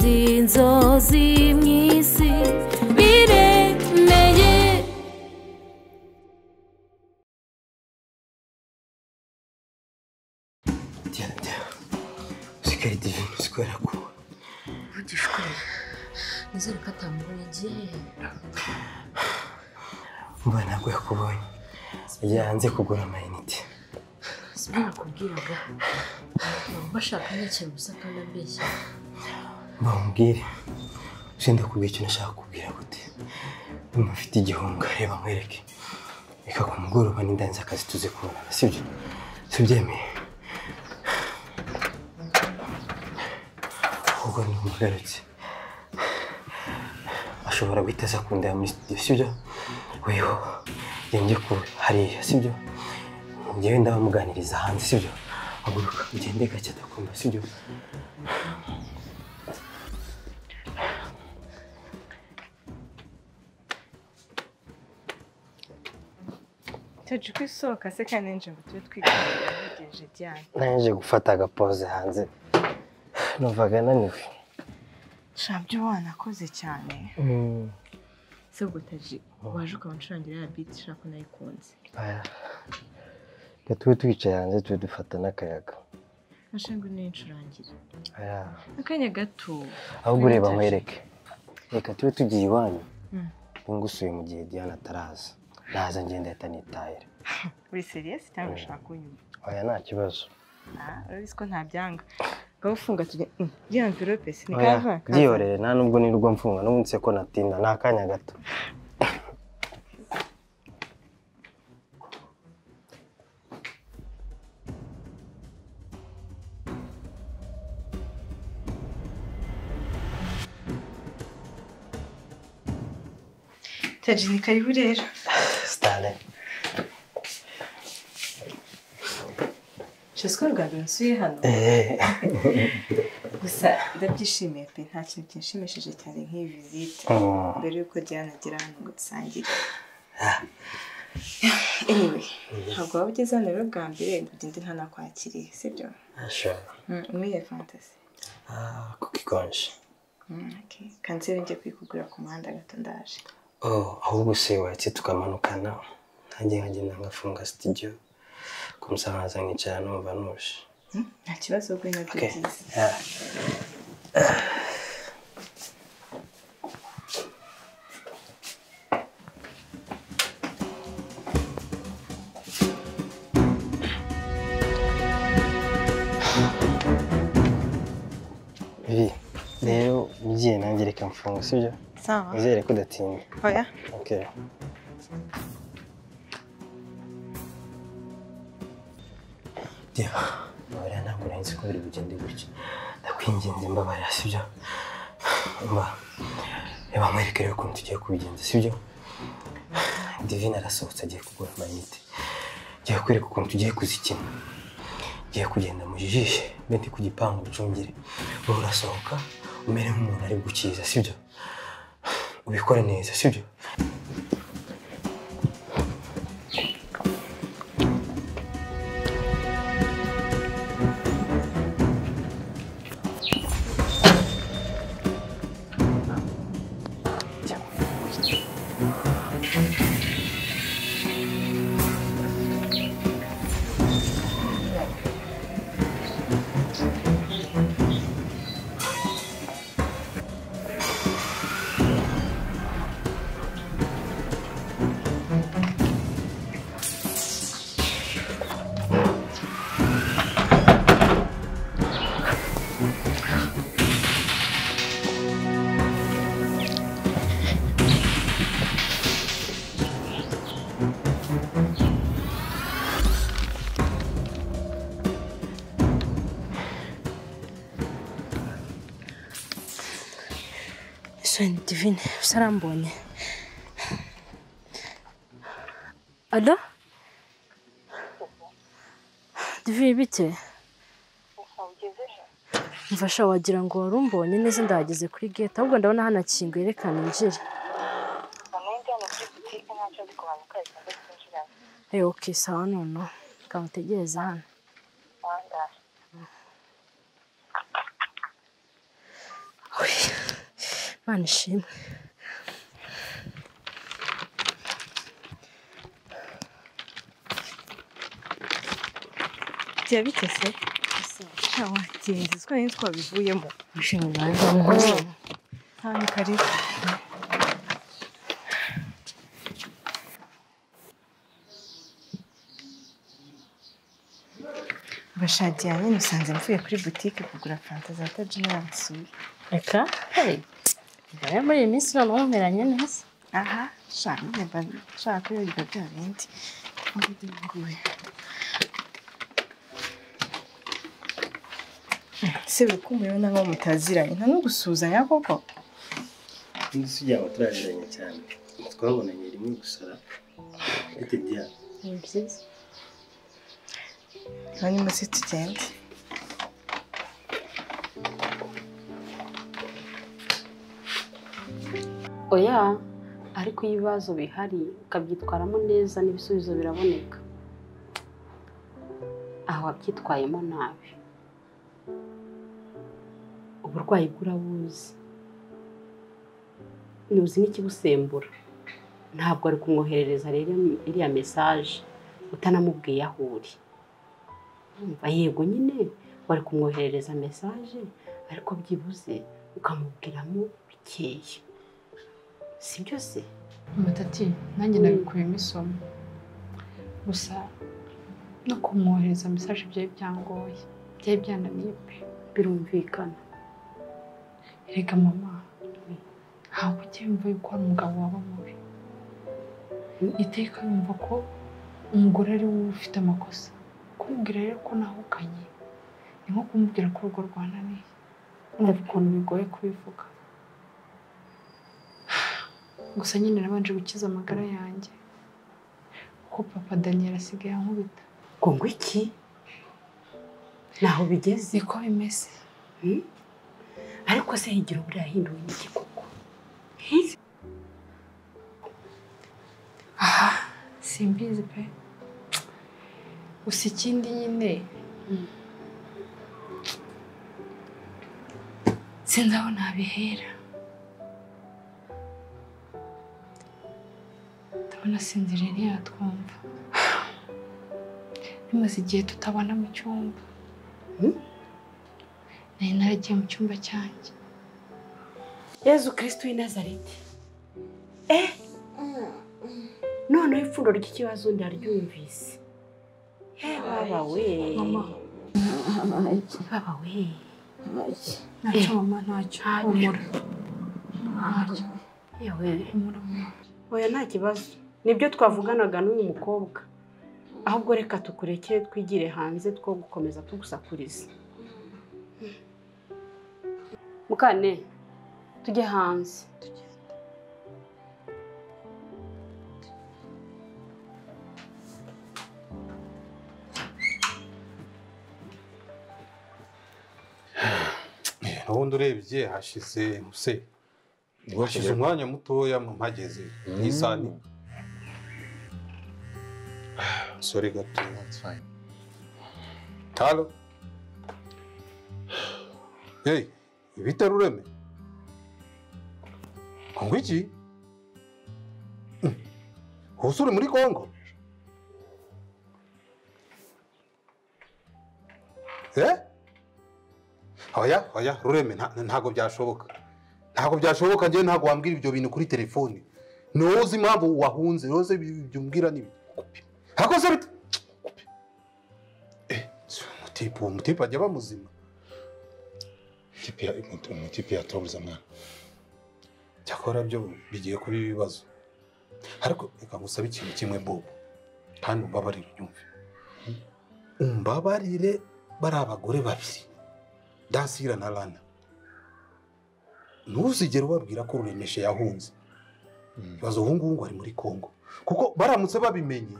inzo z'imyisi biremeye diana usigare divine uzi kubera ko Ntugishwe. Nizere ko atamubonye igihe. mba ntabwo yakubonye yagiye hanze kugura amayinite Si ibyo nakubwiraga. Baba bashaka nk'ikintu gusa kandi ambeshya. bamubwire usenda kubwira icyo nashaka kubwira gute niba ufite igihunga reba nkwereke reka ku mugoroba n'indanzi akazi tuze kubonana sibyo sibyemeye ahubwo nimugarutse ashobora guhita aza kundeba muri studio sibyo weho yenge ku hariya sibyo njyewe ndabamuganiriza hanze sibyo haguruka ugende gake adakumva sibyo Tuji kwisohoka se kandi nje ngo tube twiganira bigejeje byane. naje gufata agapoze hanze numvaga naniwe Shabyo wanakoze cyane. Se ubwo Taji waje ukabancurangira ya biti ushaka nayikunze. reka tube twicaye hanze tube dufata n'akayaga Ashangwe n'incurangira. Aya, Akanya gato. ahubwo ureba nkwereke reka tube tugiye iwanyu Mm. ngusuye mu gihe diana ataraza naza ngenda ahita nitahira Uri serious cyangwa ushaka kunyuma? aya nta kibazo Ah, urabizi ko ntabyanga. Ngaho ufunga tujya. Mm, Rya envelope se ni Oya, kava. byihorere nta nubwo nirwo mfunga n'ubu nse ko natinda ni akanya gato Taji ni karibu rero. sitare Jesko rwa mbere nsuye hano. eee Gusa ndabyishimiye pe nta kintu kinshimishije cyane nk'iyi vizite. mbere y'uko Diana agera hano ngo dusangire anyway ntabwo waba ugeze hano rero bwa mbere ngo ugende ntanakwakiriye sibyo Mm, umiye fantasi kuko ikonje kanseri njye kuyikugura ku muhanda gato ndaje Oh, ahubwo se wahetse tukamanukana nanjye nkagenda ngafunga studio ku musangaza nkicara numva nuje Mm, nta kibazo ubwo ni nabyo Okay. byiza Yeah. Vivi, rero ugiye nanjye reka mfunga sibyo sawa nizere ko udatinda oya okay. mbabarira ntabwo nari nzi ko biri bugende gutya ndakwinginze mbabarira sibyo mba reba nkwereke rero ukuntu tugiye kubigenza sibyo divine arasohotse agiye kugura amayinite ngiye kwereka ukuntu tugiye kuzikina ngiye kugenda mu jishe mbe ndi ku gipangu ucungire wowe urasohoka umere nk'umuntu ari gukiza sibyo ubikora neza sibyo Shani Divine usa arambonye. Alo? Divine bite? Mfasha wagira ngo wari umbonye neza ndahageze kuri gate ahubwo ndabona hanakinguye reka ninjire. Eh okay sawa noneho. Reka ntegereze hano. Uy. Imana ishimwe byaba bitese shawa genzi twe ni twabivuyemo wishimye banza muhoza hano karibu bashagiranye musanze mvuye kuri butike kugura fanta za tajina basura reka hari rero muri iyi minsi ntabwo mumeranye neza aha shaka nimba nshaka kuyoberwa bya bindi nguyu se urukundo nabo mutaziranye nta no gusuhuzanya koko Indi si ujya turariranye cyane twabonanye rimwe gusara ete diya ni byiza hanyuma se tugende oya ariko iyo ibibazo bihari ukabyitwaramo neza n'ibisubizo biraboneka aha wabyitwayemo nabi uburwayi bwo urabuzi ntuzi n'ikibusembura ntabwo ari kumwoherereza rero iriya mesaje utanamubwiye aho uri Urumva, yego nyine wari kumwoherereza mesaje ariko byibuze ukamubwiramo bikeya si byose amatati nanjye nabikuyemo isomo gusa no kumwohereza mesaje byari byangoye byari byananiye pe birumvikana erega mama ntabwo ujya yumva yuko hari umugabo waba mubi iteka yumva ko umugore ari wowe ufite amakosa kumubwira rero ko nahukanye ni nko kumubwira ko urugo rwananiye urumva ukuntu bigoye kubivuga gusa nyine nabanje gukiza amagara yanjye kuko papa daniel asigaye ankubita ngo ngo iki ntaho bigeze niko bimeze hmm? ariko se higira buriya yahinduwe n'iki koko aha simbizi pe gusa ikindi nyine sinzi aho nabihera ndabona sinzirira yatwumva bimaze igihe tutabona mu cyumba Hmm? nari naragiye mu cyumba cyanjye yezu kirisito w'i nazareti eh noneho ipfundo ry'ikibazo ndaryumvise he baba we baba we ntacyo mama ntacyo humura ntacyo yewe humura mama oya nta kibazo nibyo twavuganaga n'uyu mukobwa ahubwo reka tukurekere twigire hanze two gukomeza tugusakuriza mukane tujye hanze ubundi urebye hashize muse hashize umwanya mutoya mpageze nk'isani sore gato taro hey ibitera ureme kongo iki hose uri muri kongo eh oya oya rureme nta- ntabwo byashoboka ntabwo byashoboka njyewe ntabwo wambwira ibyo bintu kuri telefoni niwowe uzi impamvu wahunze niwowe uzi ibyo umbwira ni hakoze bite Eh, umutipe uwo mutipe ajya aba muzima umutipe yatoroza mwana cyakora byo bigiye kuba ibibazo ariko reka ngusabe ikintu kimwe bobo kandi umbabarire unyumve umbabarire bari abagore babiri dasira na rana ntuzigere ubabwira ko ruremeshe yahunze ibibazo ubu ngubu ngo ari muri congo kuko baramutse babimenye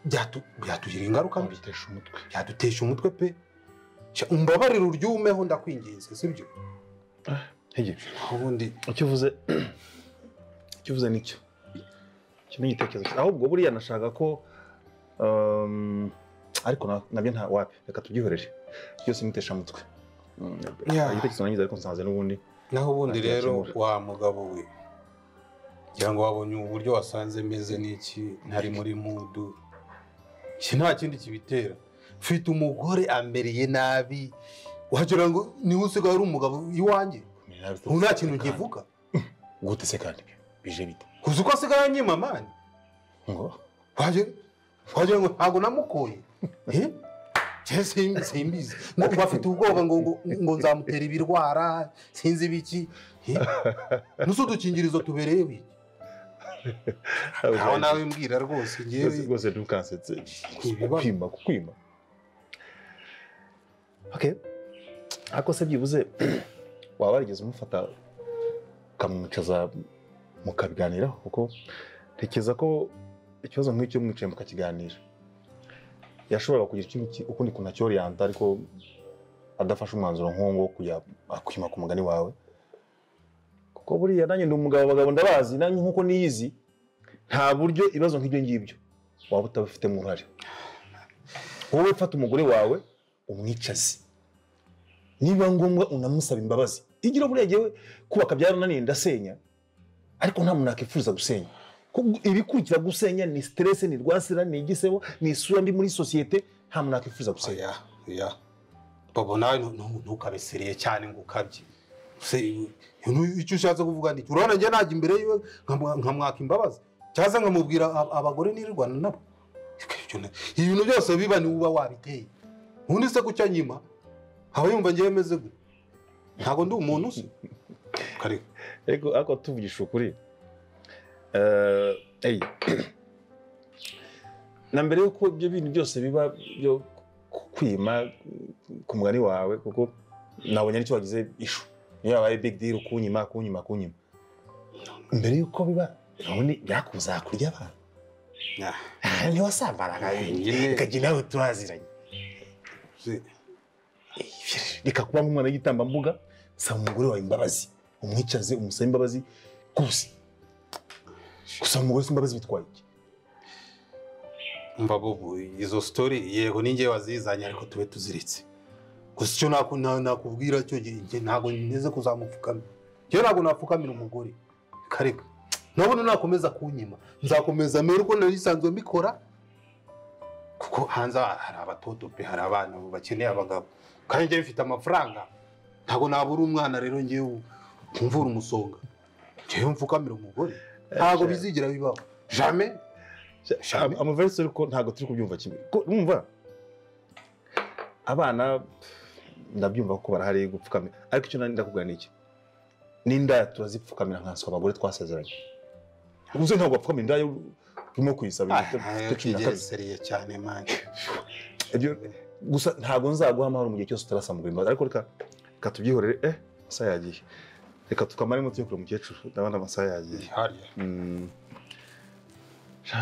byatu- byatugirira ingaruka mbi bitesha umutwe byadutesha umutwe pe Sha, umbabarire uryumeho ndakwinginze sibyo ntege ubundi icyo uvuze icyo uvuze nicyo icyo ni igitekerezo cyiza. ahubwo buriya nashaka ko um, ariko na- nabyo nta wapi reka tubyihorere byose nitesha umutwe Mm, Yeah. igitekerezo nangize ariko nsanze n'ubundi naho ubundi Ajya rero akemura. wa mugabo we ngira ngo wabonye uburyo wasanze meze n'iki ntari muri mudu iki nta kindi kibitera mfite umugore amereye nabi wagira ngo niwe usigaye ari umugabo iwanjye ubu nta kintu nkivuga gute se kandi bije bite kuzi uko asigaye anyimamani ngo wagira wagira ngo ntabwo namukoye Eh? Je sim- simbizi ngo ngo afite ubwoba ngo ngo- ngo nzamutera ibirwara sinzi ibiki Eh? nusu udukingirizo tubereye wiki ntawe nawe mbwira rwose rwose ngewe rwose ntukansetse ibibazo. kukwima kukwima okay ariko se byibuze waba warigeze umufata ukamwicaza mukabiganiraho kuko ntekereza ko ikibazo nk'icyo mwicaye mukakiganira yashoboraga kugira ikindi ki- ukundi kuntu acyoriyanta ariko adafashe umwanzuro nk'uwo nguwo wo kujya akwima ku mugani wawe kuko buriya nanjye ndi umugabo abagabo ndabazi nanjye nk'uko niyizi nta buryo ibibazo nk'ibyo ngibyo waba utabifitemo uruhare wowe fata umugore wawe umwicaze niba ngombwa unamusaba imbabazi igira buriya yewe kubaka byarananiye ndasenya ariko nta muntu yakwifuza gusenya Kuko ibikurikira gusenya ni siteresi ni rwasira ni igisebo ni isura mbi muri sosiyete nta muntu yakwifuza gusenya oya oya bobo nawe ntu- ntu- ntukabesereye cyane ngo ukabye Se, nu- icyo ushatse kuvuga ni iki? urabona njye najya imbere yiwe nkamu- nkamwaka imbabazi cyangwa se nkamubwira ab- abagore nirirwana nabo Ibyo na- ibintu byose biba ni uba wabiteye ubundi se kucya nyima aba yumva ngewe meze gute ntabwo ndi umuntu se kareka ariko ariko tuvugisha ukuri eh, ey, na mbere y'uko ibyo bintu byose biba byo ku- kwima ku mugani wawe kuko nabonye aricyo wagize ishu niyo yabaye big deal kunyima kunyima kunyima mbere y'uko biba none byakuzakurya abantu Nah. Ah, ntiwasambaraga Nyine. ikajya nawe turaziranye Se, reka kuba nk'umwana w'igitambambuga saba umugore wawe imbabazi umwicaze umusabe imbabazi gusa gusaba umugore se imbabazi bitwaye iki umva bobo izo sitori yego ni ngewe wazizanye ariko tube tuziritse gusa icyo naku- na- nakubwira cyo njye- njye ntabwo nteze kuzamupfukamira njyewe ntabwo napfukamira umugore kareka nabona nakomeza kunyima nzakomeza mbere uko nari nsanzwe mbikora kuko hanze aha hari abatoto pe hari abana bakeneye abagabo kandi njyewe mfite amafaranga ntabwo nabura umwana rero ngewe umvura umusonga njyewe mfukamira umugore ntabwo bizigira bibaho jamais Jamais. amaverisi ariko ntabwo turi kubyumva kimwe ko mwumva abana ndabyumva ko barahari gupfukamira ariko icyo nari ndakubwira ni iki n'indaya turazipfukamira nkanswe abagore twasezeranye uze ntabwo wapfukamira indaya urimo kuyisaba Ah, ibyo cumi na kigera kabiri seriye cyane mani Ibyo- gusa ntabwo nzaguha amahoro mu gihe cyose utarasaba umugore imbabazi ariko reka reka tubyihorere eh amasaha yagiye reka tukamara imbuto yo kureba umukecuru ndabona amasaha yagiye hariya Mm. Sha.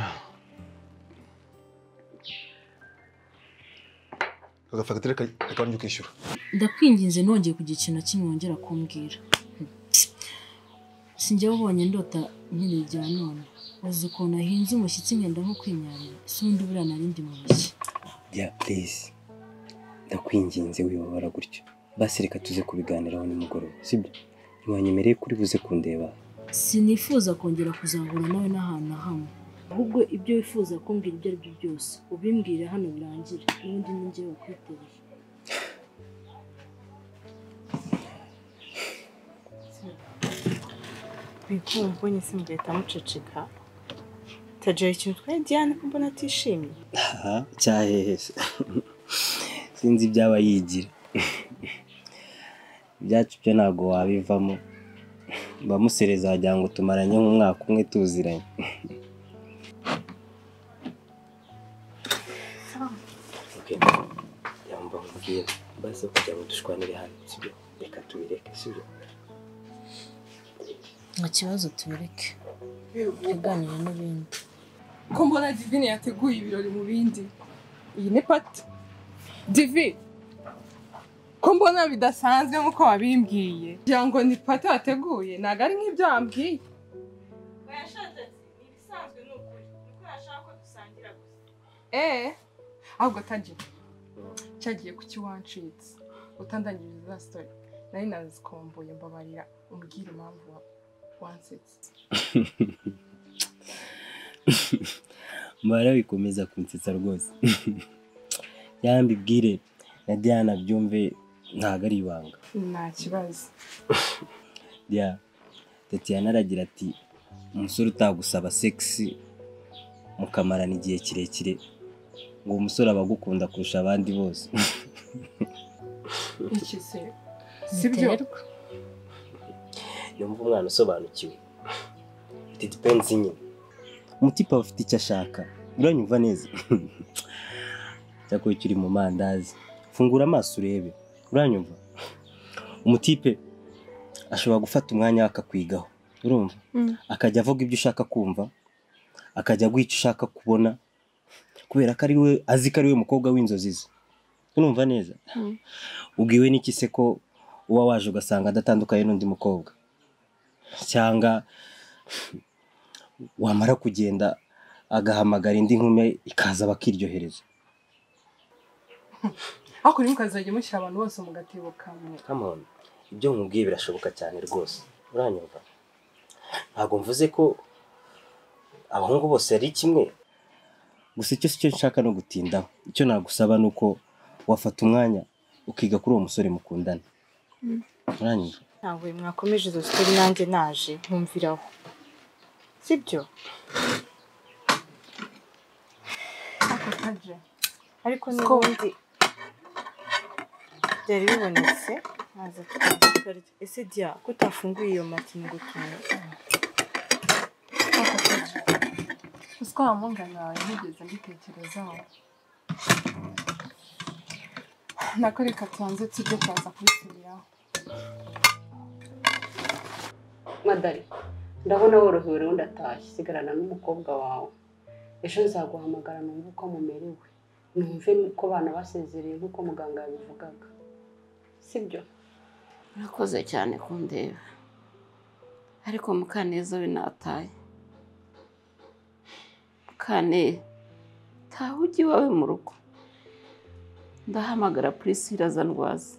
Aka fagitire ka- reka njye ukishyura ndakwinginze ntongeye kugira ikintu na kimwe wongera kumbwira sinjyewe ubonye ndota nyine bya none uzi ukuntu ahinze umushyitsi ngenda nko kwinyarira si undi buriya narindi mu ntoki bya purize ndakwinginze wibabara gutyo basi reka tuze kubiganiraho nimugoroba sibyo ntiwanyemereye kuri buze kundeba sinifuza kongera kuzahura nawe n'ahantu na hamwe ahubwo ibyo wifuza kumbwira ibyo ari byo byose ubimbwire hano birangire ubundi ni njyewe wakwiteye Bikuru mbonye simugahita muceceka tajera ikintu twari Diane ko mbona atishimye aha cyahehese sinzi ibyaba yigira ibyacu byo ntabwo wabivamo bamusereza wagira ngo tumaranye nk'umwaka umwe tuziranye Okay. yamba nkubwira basi aho kugira ngo dushwanire hano sibyo reka tubireke sibyo nta kibazo tubereke tuganire n'ibindi ko mbona divine yateguye ibirori mu bindi iyi ni pati divi ko mbona bidasanzwe nk'uko wabimbwiye kugira ngo ni pati wateguye ntabwo ari nk'ibyo wambwiye eee ahubwo tagiye cyagiye ku kiwancitse utandangirije za sitori nari nazikomboye mbabarira umbwire impamvu wa- wansetse mbara bikomeza kunsetsa rwose yambi bwire na diana byumve ntabwo ari ibanga nta kibazo ya Tatiana aragira ati umusore utagusaba segisi mukamarana igihe kirekire ngo uwo musore aba agukunda kurusha abandi bose ikize sibyo yumva umwana usobanukiwe it depends nyine umutipe aba afite icyo ashaka uranyumva neza cyakora icyo uri mu mandazi fungura amaso urebe uranyumva umutipe ashobora gufata umwanya we akakwigaho urumva Mm. akajya avuga ibyo ushaka kumva akajya aguha icyo ushaka kubona kubera ko ari we azi ko ari we mukobwa w'inzozi ze urumva neza ubwiwe n'iki se ko uba waje ugasanga adatandukanye n'undi mukobwa cyangwa wamara kugenda agahamagara indi nkumi ikaza bakiryohereza ariko rero mukazajya mushyira abantu bose mu gatebo kamwe Come on, ibyo nkubwiye birashoboka cyane rwose uranyumva ntabwo mvuze ko abahungu bose ari kimwe gusa icyo si cyo nshaka no gutindaho icyo nagusaba ni uko wafata umwanya ukiga kuri uwo musore mukundana uranyumva ntabwo mwakomeje izo sitori nanjye naje nkumviraho sibyo ako kaje ariko n'ubundi byari bibonetse ntaza tukaza tukarya ese diya ko utafunguye iyo matini ngo utume uzi ko wamungana wawe ntigeze mbitekerezaho nako reka tubanze tujye turaza kubisubiraho madari ndabona worohewe rero ndatashye sigarana n'umukobwa wawe ejo nzaguhamagara numve uko mumerewe numve uko abana basezereye nk'uko muganga yabivugaga sibyo urakoze cyane kundeba ariko mukaneza we nataye kane taha ujye iwawe mu rugo ndahamagara purisira aza ndwaza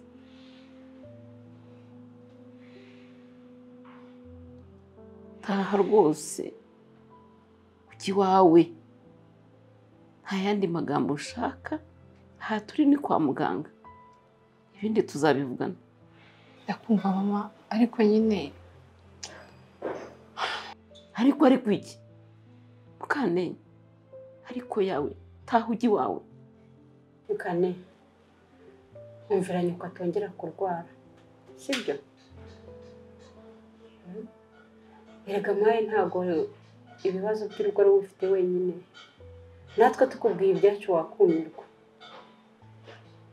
taha rwose ujye iwawe nta yandi magambo ushaka aha turi ni kwa muganga ibindi tuzabivugana ndakumva mama ariko nyine ariko ariko iki mukane ariko yawe taha ujye iwawe mukane umviranye ko atongera kurwara sibyo Mm. erega mawe ntabwo ibibazo by'urugo ari wowe ufite wenyine natwe tukubwiye ibyacu wakumirwa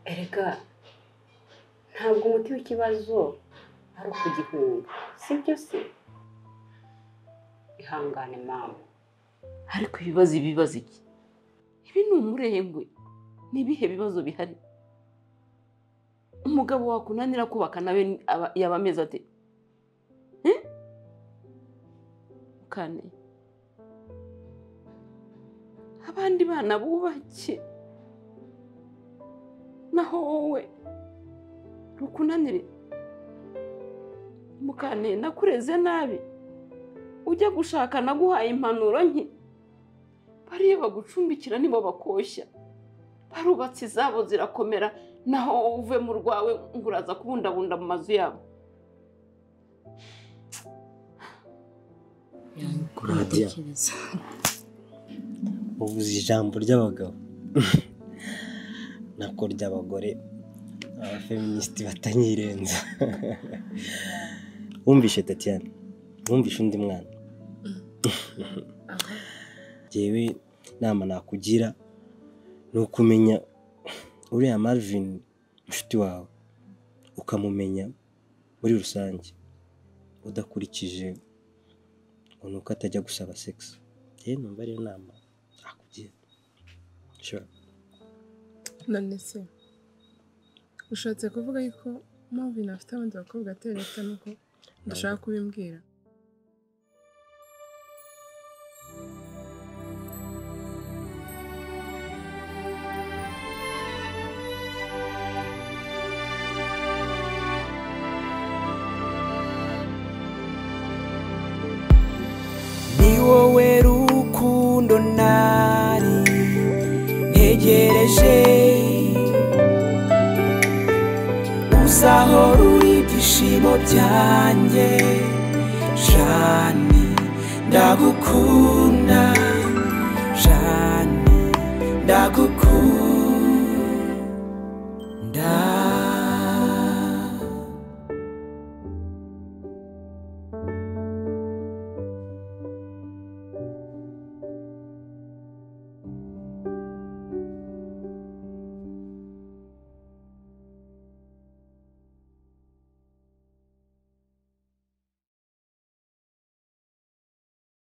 erega ntabwo umuti w'ikibazo ari ukugihunga sibyo se ihangane mama ariko ibibazo ibibazo iki ibi ni umurengwe ni ibihe bibazo bihari umugabo wakunanira kubaka nawe ni- aba- yaba ameze ate Eh? mukane abandi bana bubake naho wowe rukunanire mukane nakureze nabi ujya gushaka naguhaye impanuro nke bariya bagucumbikira nibo bakoshya barubatse izabo zirakomera naho wowe uve mu rwawe ngo uraza kubundabunda mu mazu yabo kuradiya ubuze ijambo ry'abagabo nako ry'abagore abafeministi batanyirenza wumvishe tatiana wumvishe undi mwana ngewe inama nakugira ni ukumenya uriya marvin inshuti wawe ukamumenya muri rusange udakurikije ngo ni uko atajya gusaba segisi yewe numva ariyo nama nakugira sure none se ushatse kuvuga yuko mpamvu afite abandi bakobwa atera leta nuko ndashaka kubimbwira wowe rukundo nari ntegereje uzahora uri ibyishimo byanjye jani ndagukunda jani ndagukunda